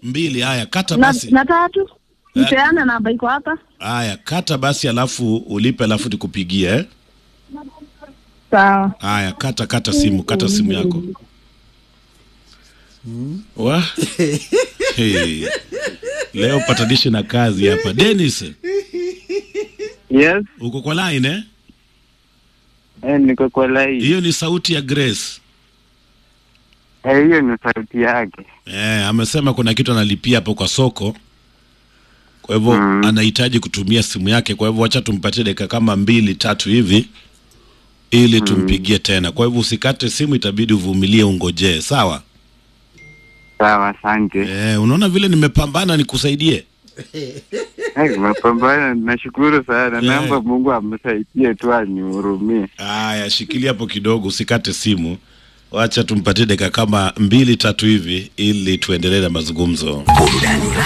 mbili. Haya, kata na, basi. na tatu mpeana namba iko hapa Haya, kata basi, alafu ulipe, alafu nikupigie eh? sawa Haya, kata kata simu, kata simu yako. Wa? Hey. Leo patanishi na kazi hapa. Dennis, Yes, uko kwa line eh? eh, niko kwa line. Hiyo ni sauti ya Grace. Eh, hiyo ni sauti yake. Eh, amesema kuna kitu analipia hapo kwa soko. Kwa hivyo Mm. anahitaji kutumia simu yake. Kwa hivyo wacha tumpatie dakika kama mbili tatu hivi ili tumpigie tena. Kwa hivyo usikate simu, itabidi uvumilie, ungojee. Sawa? Sawa, asante. Eh, unaona vile nimepambana nikusaidie. Eh, mapambano, nashukuru sana. Eh. Naomba Mungu amsaidie tu anihurumie. Haya, shikilia hapo kidogo, usikate simu. Wacha tumpatie dakika kama mbili tatu hivi ili tuendelee na mazungumzo. Burudani